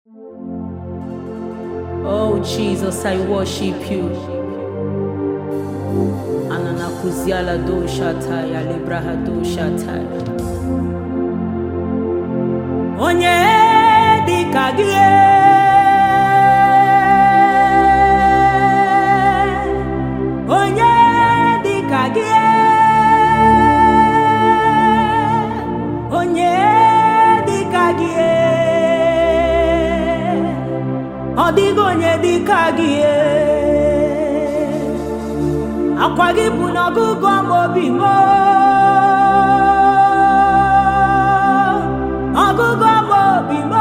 Oh Jesus, I worship you. Ananakuziala do shataya libraha do shataya. Onye dịka gị onye dịka gị onye dịka gị ọ dịghị onye dịka gị akwa gị bụ n'ọgụgụ ọma obi m ọgụgụ ọma obi m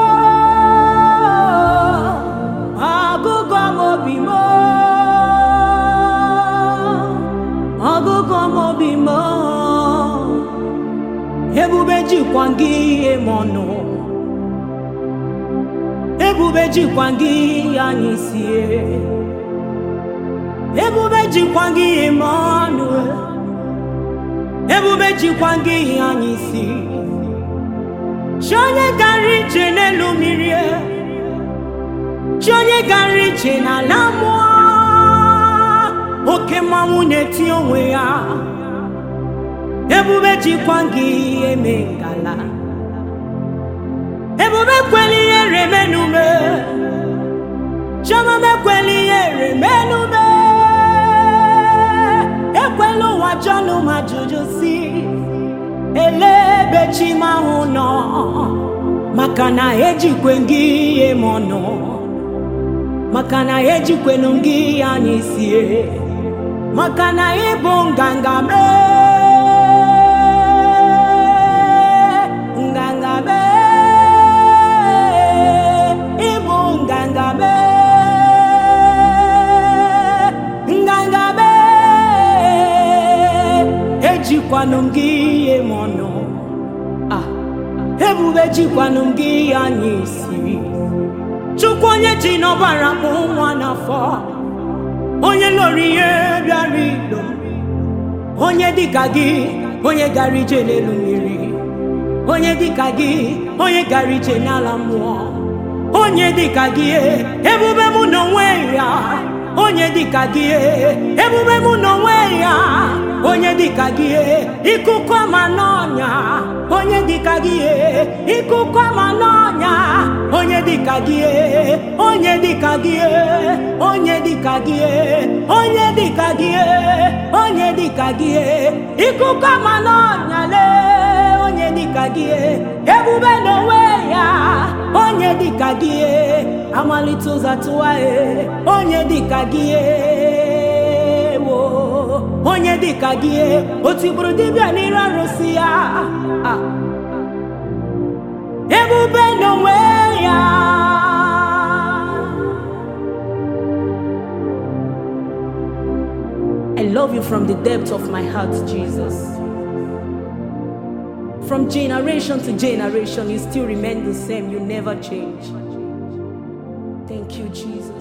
ọgụgụ ọma obi m ọgụgụ ọma obi m ebube jikwa gị ihe m ọnụ ebube jikwa gị anyị sie ebube jikwa gị ihe m ọnụ ebube jikwa gị ihe anyị si chi onye gara ije n'elu mmiri chi onye gara ije n'ala mmụọ oke mmanwụ na-eti onwe ya ebube jikwa gị ihe mee ngala ebube kweli ihe remenume chiọma mekweli ihe remenume ekwela ụwa jọnụ ma jụjụ si ele ebe chi m ahụ nọ maka na ejikwe gị ihe m ọnụ maka na ejikwenu gị anyị sie maka na ịbụ nganga mee nganga mee ịbụ nganga mee nganga mee ejikwanụ m gị ihe m ọnụ Ah, ebube jikwanụ m gị ihe anyị siri chukwu onye ji n'ọbara mụ nwa n'afọ onye lụrụ ihe bịara ilo onye dịka gị onye gara ije n'elu mmiri onye dịka gị onye gara ije n'ala mmụọ onye dịka gị ebube mụ n'onwe ya onye dịka gị ebube mụ n'onwe ya onye dịka gị ikuku ama n'ọnya onye dịka gị ikuku ama n'ọnya onye dịka gị onye dịka gị onye dịka gị onye dịka gị onye dịka gị ikuku ama n'ọnya lee onye dịka gị ebube n'onwe ya onye dịka gị amalite ụzọ tụwa onye dịka gị wo onye dịka gị o tigburu dibịa n'iru arụsị ya Ah. ebube n'onwe ya I love you from the depth of my heart, Jesus. From generation to generation, you still remain the same. You never change. Thank you, Jesus.